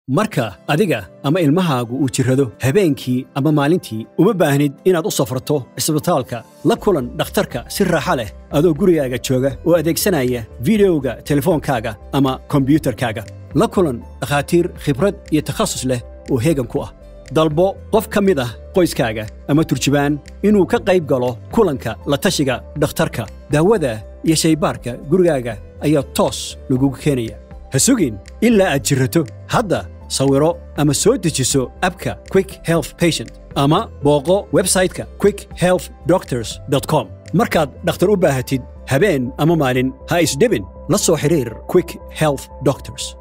marka adiga ama ilmahaagu uu jirrado habeenkii ama maalintii uma baahnid inaad u safrato cisbitaalka la kulan dhakhtarka si raaxa leh adoo gurigaaga jooga oo adeegsanaya fideoga telefoonkaaga ama kombiyuutarkaaga la kulan dhakhaatiir khibrad iyo takhasus leh oo heegan ku ah dalbo qof ka mid ah qoyskaaga ama turjubaan inuu ka qayb galo kulanka la tashiga dhakhtarka daawada iyo shaybaarka gurigaaga ayaa toos lagugu keenaya ha sugin ilaa aad jirrato hadda sawiro ama soo dejiso abka quick health patient ama booqo websayte-ka quick health doctors com markaad dhakhtar u baahatid habeen ama maalin ha isdhibin la soo xidhiir quick health doctors